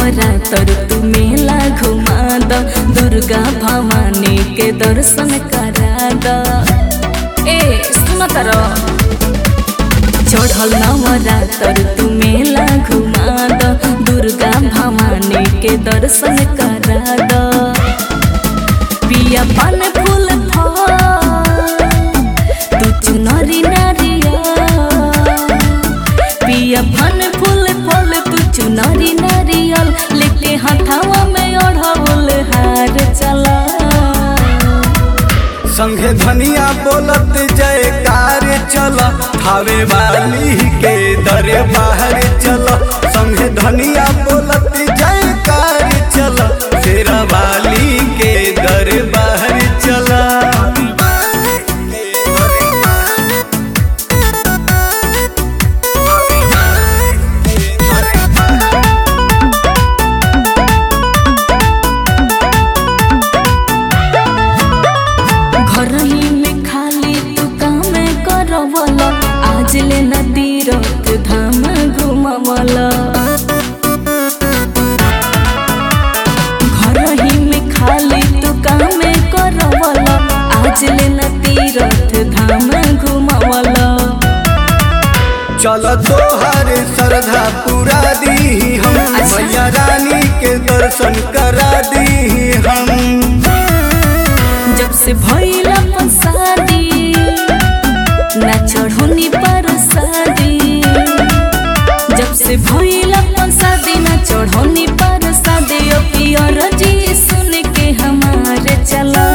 नवरात्र तू मेला घुमा द दुर्गा भवानी के दर्शन करा द ए सुन तर चढ़ल नवरात्र तू मेला घुमा द दुर्गा भवानी के दर्शन करा द पिया पान फूल फल तू चुनरी नारिया पिया फन फूल फल तू चुनरी नारियल लेके हथावा में ओढ़ावल हार चला संघे धनिया बोलत जयकार चल थावे वाली के दरे बाहर चल संघे धनिया बोलत जयकार चल शेरा वाली के दरे बाहर चल घर ही में खाली तू काम करवल आज ले नदी रत धाम घुमवल घर ही में खाली तू काम करवल आज ले नदी रथ धाम घुमवल चल तोहर श्रद्धा पूरा दी हम अच्छा। मैया रानी के दर्शन करा दी हम जब से भइल अपन शादी ना चढ़ोनी पर शादी जब से भइल अपन शादी ना चढ़ोनी पर शादी ओ पियर जी सुन के हमारे चला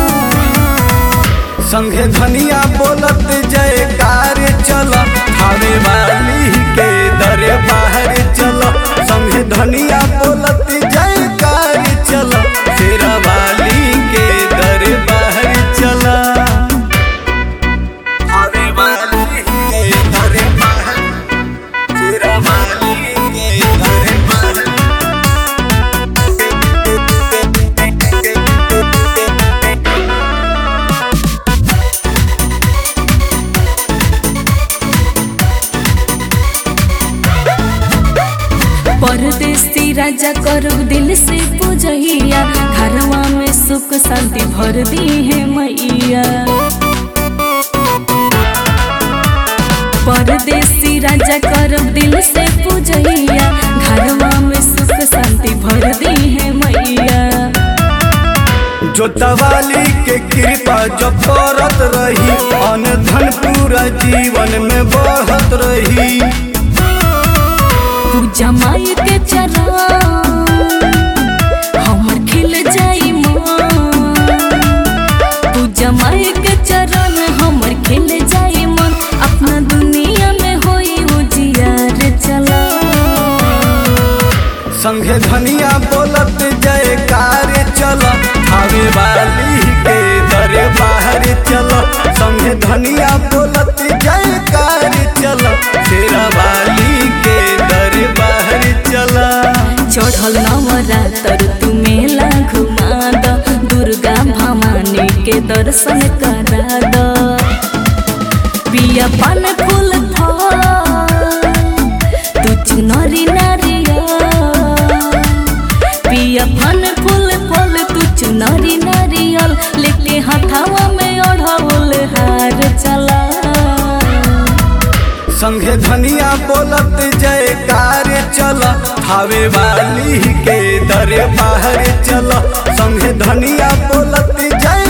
संघे धनिया बोलत जयकार चल थावे वाली के दरे बाहर चल संघे धनिया बोलत जयकार चल शेरा वाली के दरे बाहर चल थावे वाली के दरे बाहर शेरा वाली के दरे बाहर परदेसी राजा करू दिल से पूजैया घरवा में सुख शांति भर दी है मैया परदेसी राजा करब दिल से पूजैया घरवा में सुख शांति भर दी है मैया जोतवाली के कृपा जो करत रही अन धन पूरा जीवन में बढ़त रही पूजा माई के चरण हमर खिल जाई मन पूजा माई के चरण हमर खिल जाई मन अपना दुनिया में होई उजियार चला संघे धनिया बोलत जयकार चल थावे वाली के दरे बाहर चल संघे धनिया बोलत जयकार चल शेरा वाली के दरे बाहर चल चढ़ल नवरात्र तू मेला घुमा द दुर्गा भवानी के दर्शन करा द पिया पान फूल फल तू चुनरी नारिया पिया पान फूल फल तू चुनरी नारियल लेके हथावा में ओढ़ावल हार चला संघे धनिया बोलत जयकार चल थावे वाली के दरे बाहर चल संघे धनिया बोलत जय